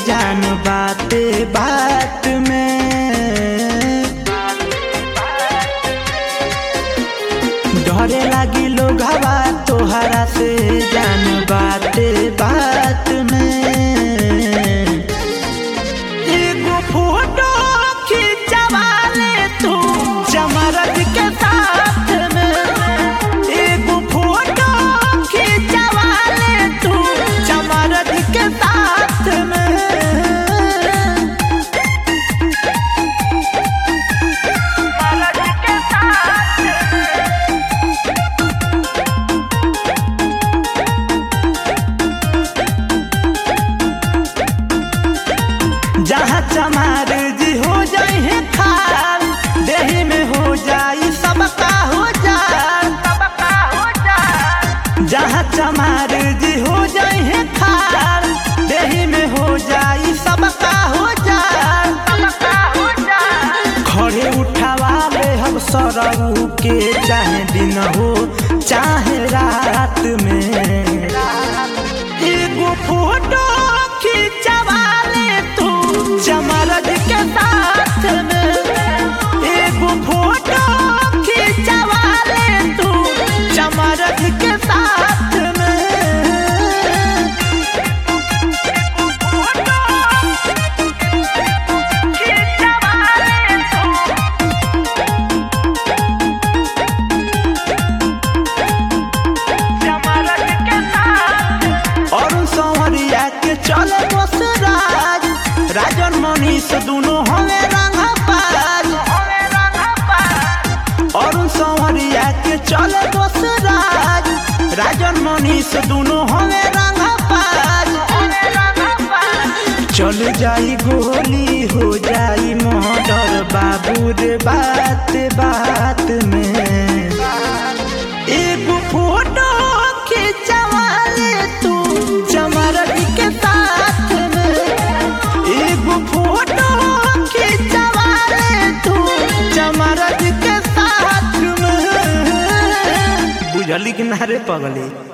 जान बाते बात में डरे लागी लोग हवा तोहरा से जान बाते बात में एगो फोटो खिंचवा ले तू जमरद के साथ में एगो फोटो खिंचवा ले तू जमरद के साथ में जहाँ चमार जी हो जाए है खाल देही में हो जाई सबका हो जाए जहाँ चमार जी हो जाए है खाल देही में हो जाई सबका हो जाए खड़े उठावा ले हम सरऊ के चाहे दिन हो चाहे रात में एगो फोटो खिंचवा ले तू जमरद के साथ में एगो फोटो खिंचवा ले तू जमरद के साथ में अरुण संवरिया के चले बस राज राजन मनीष दोनों हमें रंगा पाज अरुण संवरिया के चले बस राज राजन मनीष दोनों हमें रंगा पाज चल जाई गोली हो जाई मर्डर बाबू रे बात बात में एगो फोटो खिंचवा ले तू चमरद के साथ में एगो फोटो खिंचवा ले तू चमरद के साथ में बुझली कि ना रे पगली